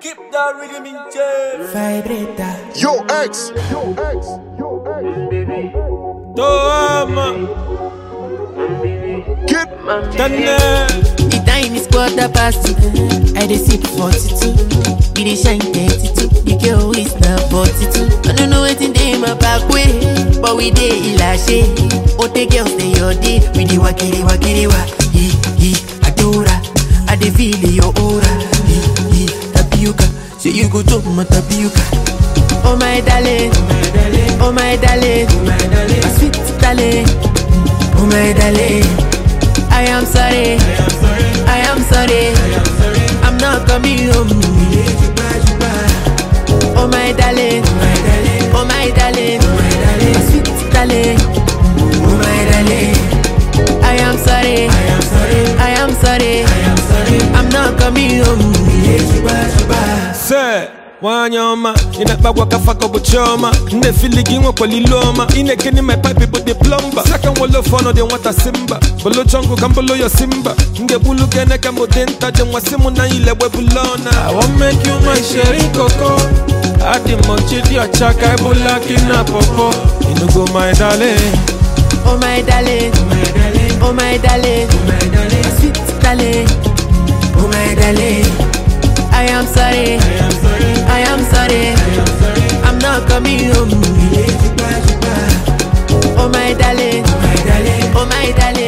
Keep that rhythm in check. Vibrator. Yo, X. Yo, X. Yo, X. Toma, Get Tane. The time is quarter past two. I dey sip 42. Be dey shine 32. The girl is na 42. I don't know wetin dey my back way. But we dey ilashe. Ote girls dey your day. We dey wakiri wakiri wa. He he adora. I dey feel your aura. He he tapioca. Say you go chop my tapioca. Oh my darling, oh my darling, my sweet darling, oh my darling. I am sorry, I am sorry, I'm not coming home. Oh my darling, oh my darling, my sweet darling, oh my darling. I am sorry, I am sorry, I'm not coming home. Se nwanyị ọma ị na-akpagwa ka faka bụ chiọma nne-efili gị nwekwara ilu ọma ị na-ekene my pipe bụ the plumber saka nwere ofe ọnụ dị nwata simba bolo chọngụ ka mbolo yo simba m ga-egbulu gene ka mbụ dị nta dị nwa si mụ na ile gbebula ọna I wan make you my sherry coco adị m ọchị dị ọcha ka ebula gị na pọpọ inugo my darling Oh my darling, oh my darling, my sweet darling, oh my darling. I am sorry, I am sorry, I'm not coming home. Oh my darling, oh my darling,